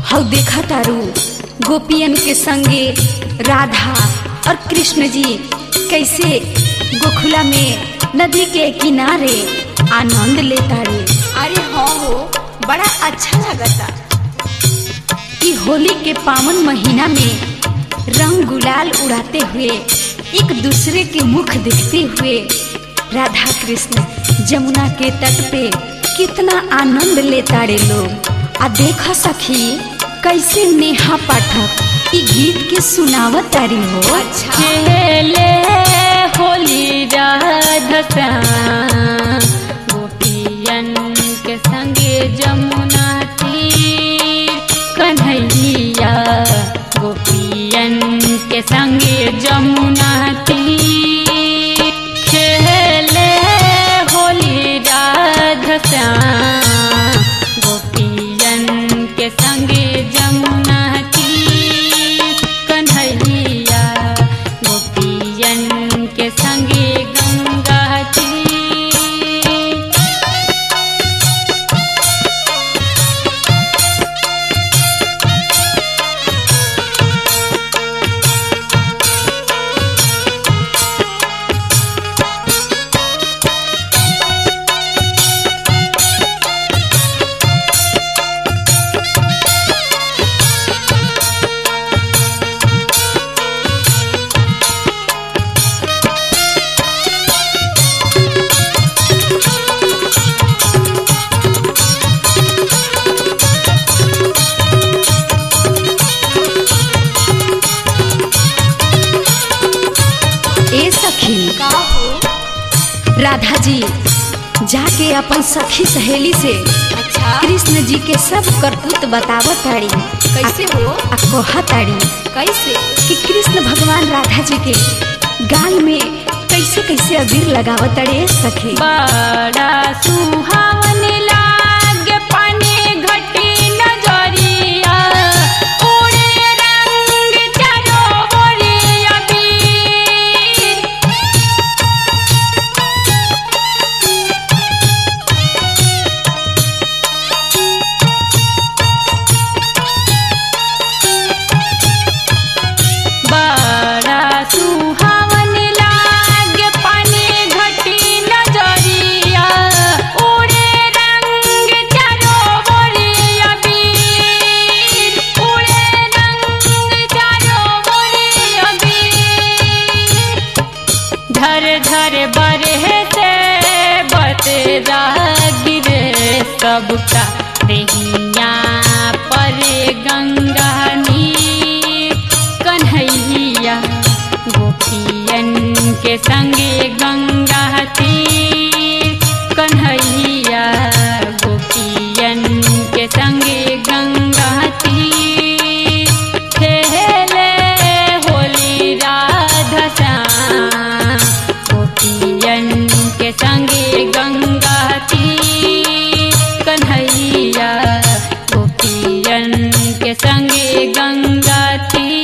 हौ देखा तारू गोपियन के संगे राधा और कृष्ण जी कैसे गोखुला में नदी के किनारे आनंद लेता रे अरे हाँ हो बड़ा अच्छा लगता कि होली के पावन महीना में रंग गुलाल उड़ाते हुए एक दूसरे के मुख देखते हुए राधा कृष्ण जमुना के तट पे कितना आनंद लेता रे लोग आ देखा सखी कैसे नेहा पाठक ई गीत के सुनावत तारी हो अच्छा खेले होली राधा गोपियन के संगे जमुना तीर कन्हैया गोपियन के संगे जमुना तीर खेले होली राधा गोपियन के संगे जमुना तीर कन्हैया गोपियन के संगे गंगा तीर ए सखी का हो राधा जी जाके अपन सखी सहेली से अच्छा कृष्ण जी के सब करतूत बतावत ताड़ी कैसे हो आ कहा ताड़ी कैसे कि कृष्ण भगवान राधा जी के गाल में कैसे कैसे अबीर लगावत ताड़े सखी बड़ा सुहावन लागे पानी घटी नजरिया उड़े रंग चारों ओरिया बीर बड़ा सुहावन लागे पानी घटी नजरिया उड़े रंग चारों ओरिया बीर उड़े रंग चारों ओरिया बीर धर धर बरहे से बतरा गिरे सबका देहिया पर गंगा नीर कन्हैया गोपियन के संगे गंगा तीर कन्हैया गोपियन के संगे गंगा तीर खेले होली राधा श्याम गोपियन के संगे गंगा तीर कन्हैया गोपियन के संगे गंगा तीर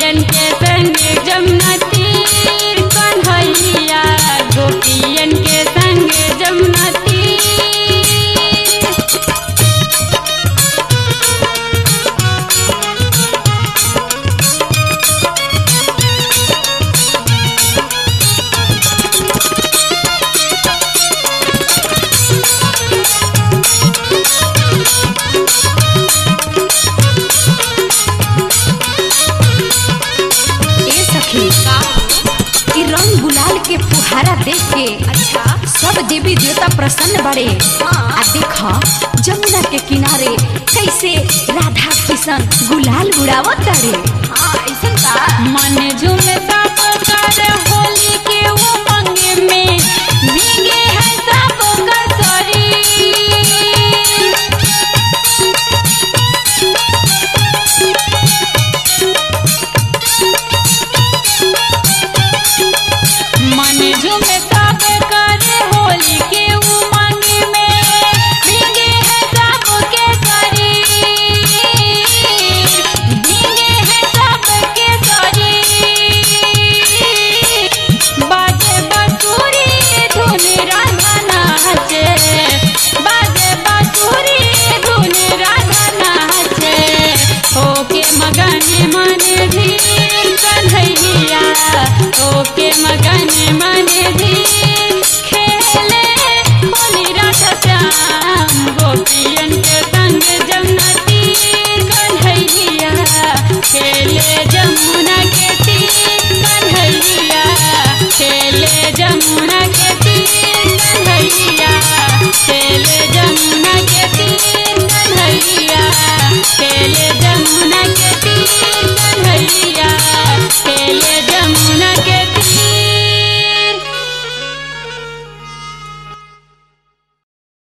गोपियन के संग जमुना तीर कन्हैया गोपियन के संग जमुना तीर ए सखी ई रंग गुलाल के फुहारा देख के अच्छा सब देवी देवता प्रसन्न बड़े हाँ। आ देख जमुना के किनारे कैसे राधा किशन गुलाल उड़ावत तारे हाँ ऐसा का मन